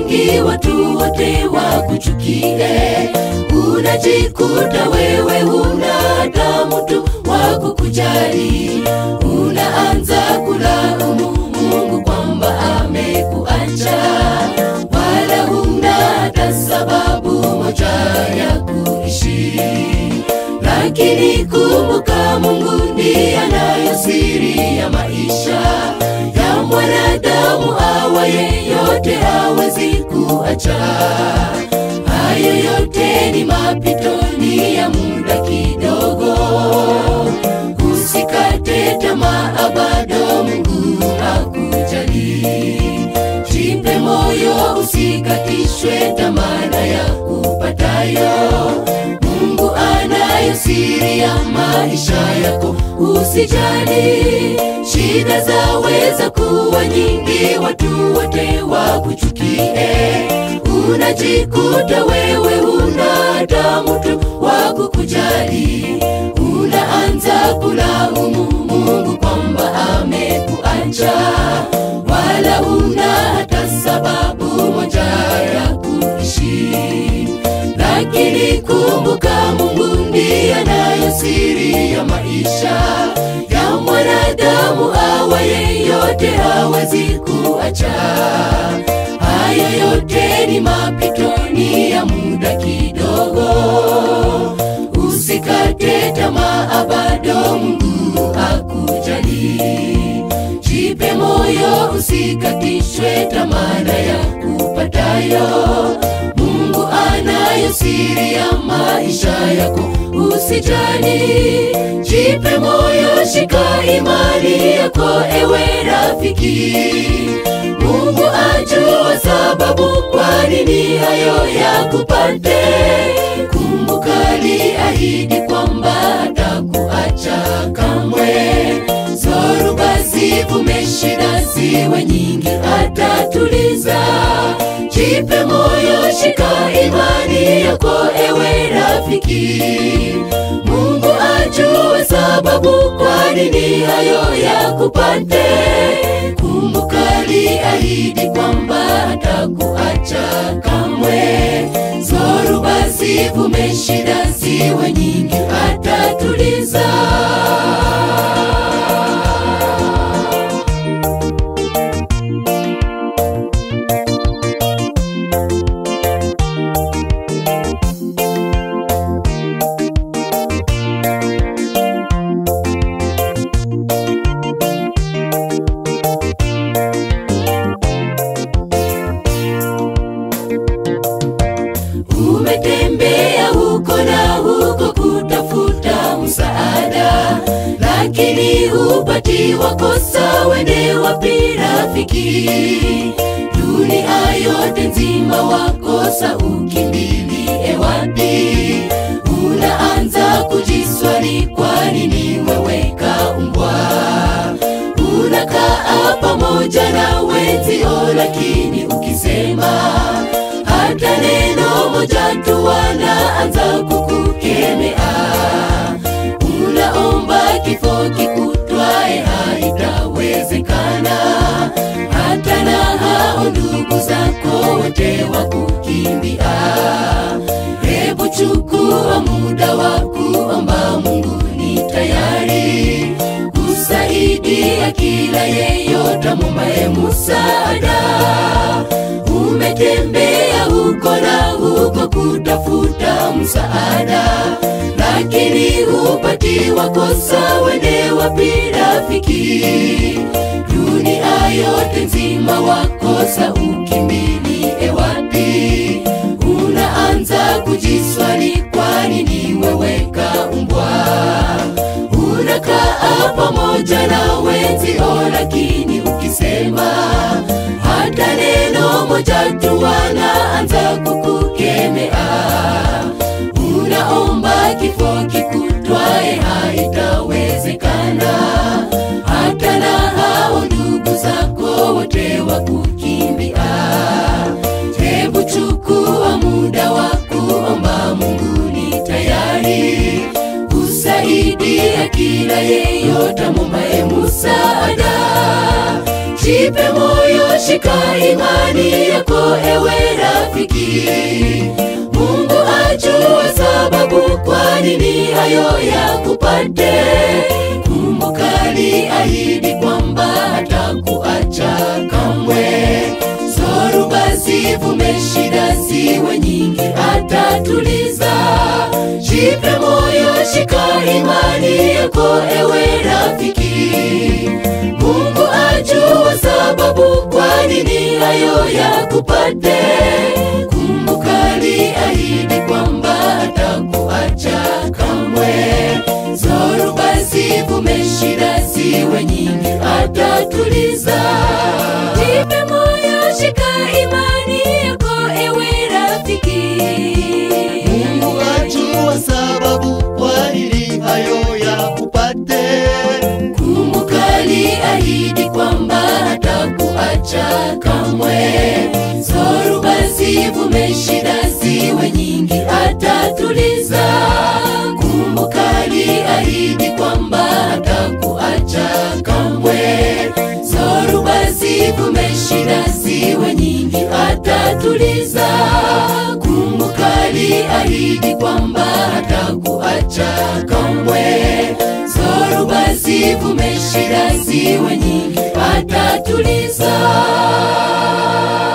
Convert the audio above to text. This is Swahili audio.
nyingi watu wote wakuchukie unajikuta wewe huna hata mtu wa kukujali unaanza kulaumu mungu kwamba amekuacha wala huna hata sababu moja ya kuishi lakini kumbuka mungu ndiye anayo siri ya maisha ya mwanadamu awaye yote hawezi kuacha hayo yote ni mapito ni ya muda kidogo usikate tamaa bado mungu akujali jipe moyo usikatishwe tamana ya kupatayo mungu anayo siri ya maisha yako usijali shida zaweza kuwa nyingi watu wote wakuchukie unajikuta wewe huna hata mtu wa kukujali unaanza kulaumu mungu kwamba amekuacha wala una hata sababu moja ya kuishi lakini kumbuka mungu ndiye anayo siri ya maisha ya mwanadamu awaye yote hawezi kuacha hayo yote ni mapito ni ya muda kidogo usikate tamaa bado mungu akujali jipe moyo usikatishwe tamana ya kupatayo mungu anayo siri ya maisha yako usijali jipe moyo shika imani yako ewe rafiki mungu ajua sababu kwa nini hayo ya kupate kumbuka liahidi kwamba hatakuacha kamwe zoruba zivume shida ziwe nyingi atatuliza jipe moyo shika imani yako ewe rafiki mungu ajue sababu kwa nini hayo ya kupate kumbuka liahidi kwamba hatakuacha kamwe zoruba zivume shida ziwe nyingi atatuliza umetembea huko na huko kutafuta msaada lakini hupati wakosa wende wapi rafiki dunia yote nzima wakosa ukimbilie wapi unaanza kujiswali kwa nini wewe kaumbwa unakaa pamoja na wenzio lakini ukisema hata neno moja tu wanaanza kukukemea unaomba kifo kikutwae haitawezekana hata na hao ndugu zako wote wa kukimbia hebu chukua muda wa kuomba mungu ni tayari kusaidia kila yeyote mumbaye musaada umetembea huko na huko kutafuta msaada lakini hupati wakosa wende wapi rafiki dunia yote nzima wakosa ukimbilie wapi unaanza kujiswali kwa nini wewe kaumbwa unakaa pamoja na wenzio lakini ukisema hata neno moja tu wanaanza kukukemea unaomba kifo kikutwae haitawezekana hata na hao ndugu zako wote wa kukimbia hebu chukua muda wa kuomba mungu ni tayari kusaidia kila yeyote mumbaye musaada jipe moyo shika shika imani yako ewe rafiki. Mungu ajua sababu kwa nini hayo yakupate. Kumbuka aliahidi kwamba hatakuacha kamwe. Zoruba zivume, shida ziwe nyingi, atatuliza. Jipe moyo, shika imani yako ewe rafiki. Mungu ajua sababu kwa nini hayo yakupate. Kumbuka aliahidi kwamba hatakuacha kamwe. Zoruba zivume, shida ziwe nyingi, atatuliza. Jipe moyo, shika imani yako ewe rafiki. Mungu ajua sababu kwa nini hayo yakupate. Kumbuka aliahidi kwamba hatakuacha kamwe. Zoruba zivume, shida ziwe nyingi, atatuliza. Kumbuka aliahidi kwamba hatakuacha kamwe. Zoruba zivume, shida ziwe nyingi, atatuliza. Kumbuka aliahidi kwamba hatakuacha kamwe. Zoruba zivume, shida ziwe nyingi, atatuliza.